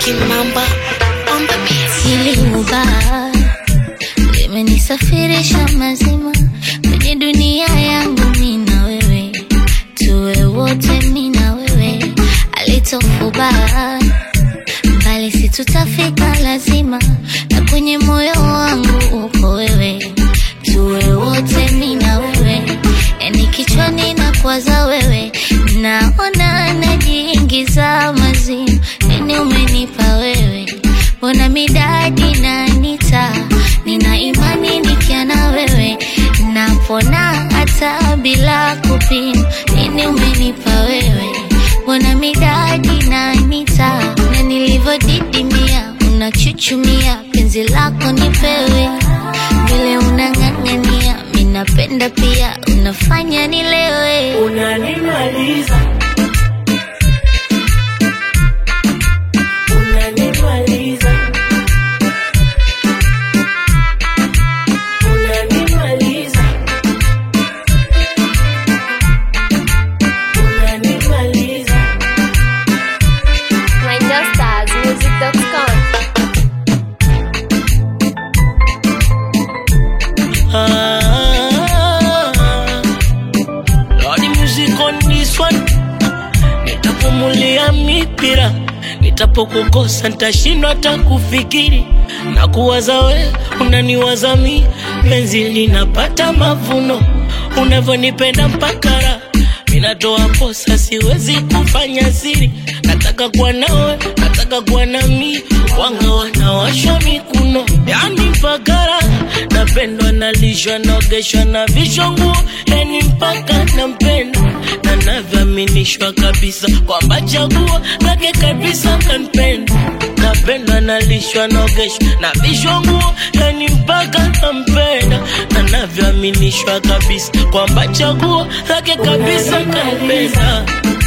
Kimamba on the beat. Hili ubaya limenisafirisha mazima kwenye dunia yangu, mi na wewe tuwe wote, mi na wewe alitofubaya mbali, si tutafika lazima, na kwenye moyo wangu uko wewe, tuwe wote, mi na wewe, yani kichwani na kwaza wewe, naona najiingiza mazimu, nini umenipa wewe Mbona midadi na nita nina imani nikia na wewe napona hata bila kupima. Nini umenipa wewe? Mbona midadi na nita na nilivyodidimia, unachuchumia penzi lako nipewe, vile unang'ang'ania, minapenda pia, unafanya nilewe. Unanimaliza, unanimaliza, unanimaliza, unanimaliza. ManchesterSmusic.com. Ah, Lordy music on this one. Nitapumulia mipira, nitapokukosa nitashindwa hata kufikiri na kuwaza we, unaniwaza mi, penzi linapata mavuno, unavyonipenda mpaka raha minatoa posa, siwezi kufanya siri, nataka kuwa nawe, nataka kuwa nami, wanga wanawashwa mikuno, yani mpaka raha napendwa, nalishwa, naogeshwa na vishwa nguo, yani mpaka nampenda na navyoaminishwa kabisa kwamba chaguo lake kabisa kanipenda, napendwa, nalishwa, naogeshwa na vishwa nguo, yani mpaka nampenda na navyoaminishwa kabisa kwamba chaguo lake kabisa kanipenda